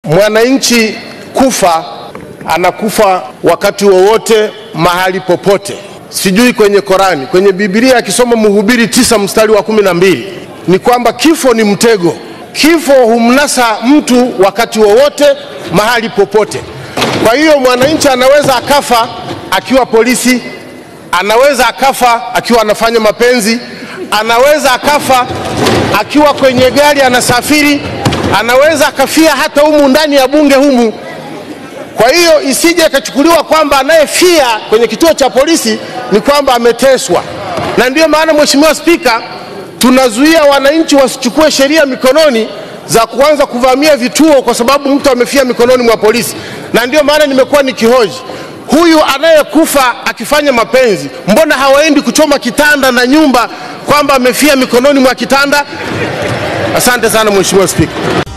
mwananchi kufa anakufa wakati wowote mahali popote. Sijui kwenye Korani, kwenye Biblia akisoma Mhubiri tisa mstari wa kumi na mbili ni kwamba kifo ni mtego. Kifo humnasa mtu wakati wowote mahali popote. Kwa hiyo mwananchi anaweza akafa akiwa polisi, anaweza akafa akiwa anafanya mapenzi, anaweza akafa akiwa kwenye gari anasafiri, anaweza akafia hata humu ndani ya bunge humu. Kwa hiyo isije ikachukuliwa kwamba anayefia kwenye kituo cha polisi ni kwamba ameteswa, na ndiyo maana Mheshimiwa Spika, tunazuia wananchi wasichukue sheria mikononi za kuanza kuvamia vituo kwa sababu mtu amefia mikononi mwa polisi, na ndiyo maana nimekuwa nikihoji huyu anayekufa akifanya mapenzi, mbona hawaendi kuchoma kitanda na nyumba kwamba amefia mikononi mwa kitanda? Asante sana Mheshimiwa Spika.